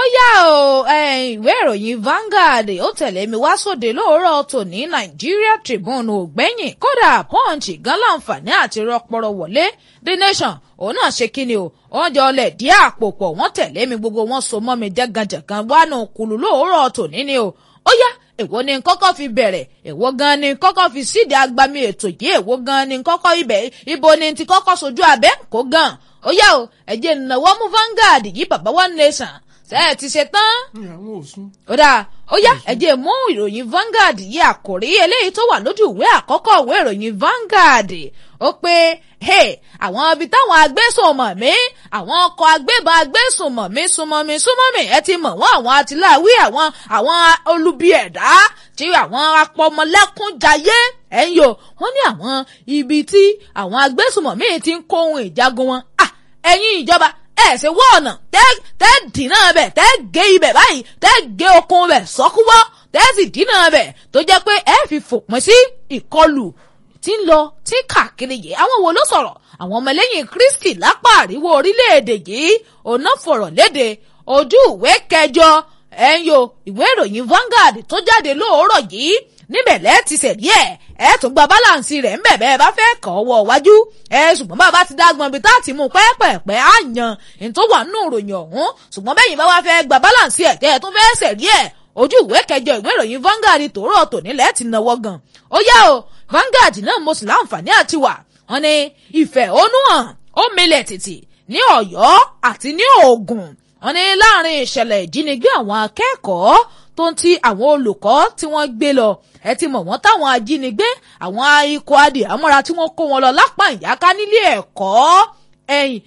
yá o ìwé ìròyìn Vanguard ó tẹ̀lé mi wá sóde lóòrọ̀ tòní Nigeria Tribune ò gbẹ́yìn kódà Punch gan láǹfààní àti rọpọrọ wọlé The Nation òun náà ṣe kíni o wọ́n jọ lẹ̀ dí àpò pọ̀ wọ́n tẹ̀lé mi gbogbo wọn so mọ́ mi jẹ́gànjẹ̀gàn wánú kùlù lóòrọ̀ tòní ni o ó yá èwo ni kọ́kọ́ fi bẹ̀rẹ̀ èwo gan ni kọ́kọ́ fi síde agbami ètò yìí èwo gan ni kọ́kọ́ ibẹ̀ ibo ni ti kọ́kọ́ sojú abẹ́ kó gan ó yá o ẹ̀jẹ̀ ìnáwó mú Vanguard yìí bàbá one nation ṣe é ti ṣe tán. àwọn òsùn. ó dáa ó yá ẹ̀jẹ̀ mú ìròyìn Vanguard yìí àkòrí eléyìí tó wà lójú ìwé àkọ́kọ́ ìwé ìròyìn Vanguard ó pé àwọn ibi táwọn agbésùnmọ̀mí àwọn ọkọ̀ agbébọn agbésùnmọ̀mí súnmọ́mí súnmọ́mí ẹ ti mọ̀ wọ́n àwọn àtìláwí àwọn àwọn olubi ẹ̀dá tí àwọn apọmọlẹ́kúnjayé ẹ̀ ń yọ wọ́n ní àwọn ibi tí àwọn agbésùnmọ̀mí ti ń kó ohun ìjagun wọn ẹ̀yin ìjọba ẹ ṣe wọ́ ọ̀nà tẹ́ dínà bẹ̀ tẹ́ gé ibẹ̀ báyìí tẹ́ gé okun bẹ̀ sọ́kúwọ́ tẹ́ sì dínà bẹ̀ tó jẹ́ pé ẹ fi fòpin sí ìkọlù tí ń lọ tí káàkiri yìí àwọn wo ló sọ̀rọ̀ àwọn ọmọlẹ́yìn Kristi lápá àríwó orílẹ̀-èdè yìí ọ̀nà fọ̀rọ̀ léde ojú ìwé kẹjọ ẹ̀yọ ìwé ìròyìn Vanguard tó jáde lóòrọ̀ yìí níbẹ̀ lẹ́ẹ̀ ti sẹ̀rí ẹ̀ ẹ̀ tún gba báláǹsì rẹ̀ ńbẹ̀ bẹ́ẹ̀ bá fẹ́ kàn ọwọ́ wájú ẹ̀ ṣùgbọ́n bá a bá ti dágbọ́n ibi tá a ti mú pẹ́ẹ́pẹ́ẹ́pẹ́ á yan ní tó wà nínú ìròyìn ọ̀hún ṣùgbọ́n bẹ́yìn bá wá fẹ́ gba báláǹsì ẹ̀ kẹ́ ẹ̀ tún fẹ́ sẹ̀rí ẹ̀ ojú ìwé kẹjọ ìwé ìròyìn Vanguard tòórọ̀ tòní lẹ́ẹ̀ ti náwó gan ó yá o Vanguard náà mo sì láǹfààní àti wà wọ́n ní ìfẹ̀hónúhàn ó milẹ̀ tìtì ní Ọ̀yọ́ àti ní Ògùn wọ́n ní láàrin ìṣẹ̀lẹ̀ ìjínigbé àwọn akẹ́kọ̀ọ́ tó ń ti àwọn olùkọ́ tí wọ́n gbé lọ ẹ ti mọ̀ wọ́n táwọn ajínigbé àwọn ikọ̀ adìyàmọ́ra tí wọ́n kó wọn lọ lápá ìyáká nílé ẹ̀kọ́ ẹ̀yìn